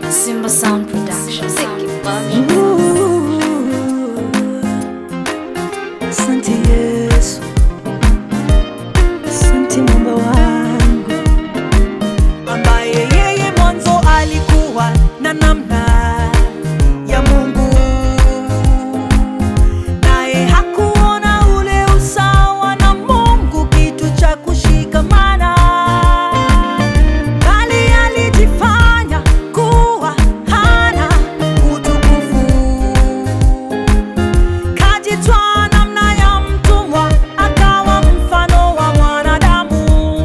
Simba Sound Production. Asante Yesu, asante Mungu wangu, ambaye yeye mwanzo alikuwa na namna ya Mungu, naye hakuona ule usawa na Mungu kitu cha kushikamana, bali alijifanya kuwa hana utukufu kajitwaa namna ya mtumwa, akawa mfano wa mwanadamu,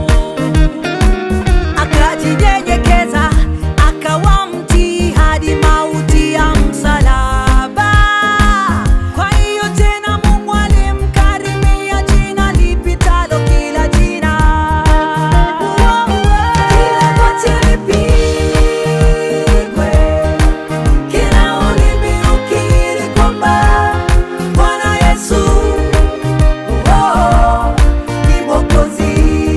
akajinyenyekeza, akawa mtii hadi mauti ya msalaba. Kwa hiyo tena Mungu alimkarimia jina lipitalo kila jina, kila goti lipigwe kila ulimi ukiri kwamba Bwana Yesu oh, ni Mwokozi.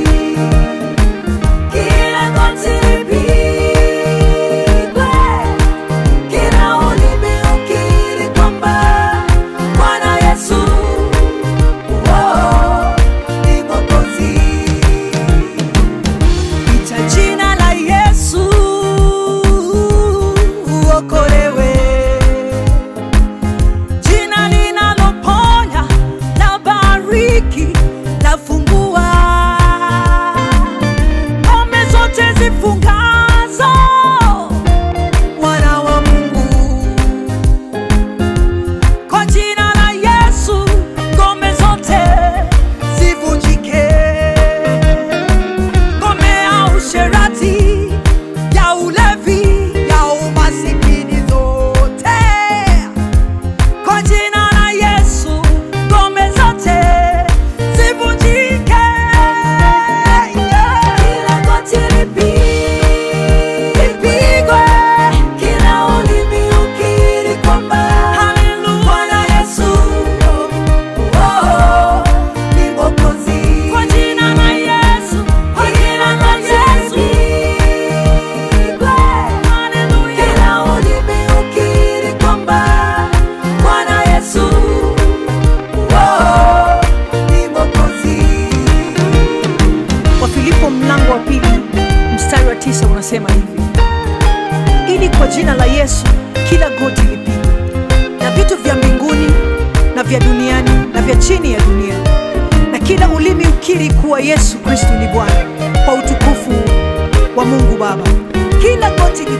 Kila goti lipigwe, kila ulimi ukiri kwamba Bwana Yesu oh, ni Mwokozi. Ita jina la Yesu uokolewe, jina linaloponya, la bariki, la fungua, ngome zote zifungazo wana wa Mungu. Kwa jina la Yesu ngome zote zivunjike ngome ya usherati, ya ulevi, ya umasikini zote. Kwa jina la Yesu ngome zote zivunjike. Kila goti lipigwe, kila ulimi ukiri kwamba Bwana Yesu oh, ni Mwokozi. Kwa jina la Yesu, kwa jina la Yesu lipigwe, kila ulimi ukiri kwamba Bwana Yesu oh, ni Mwokozi. Wafilipo mlango wa pili mstari wa tisa unasema hivi, ili kwa jina la Yesu kila goti lipigwe, na vitu vya mbinguni na vya duniani na vya chini ya dunia, na kila ulimi ukiri kuwa Yesu Kristo ni Bwana, kwa utukufu wa Mungu Baba. Kila goti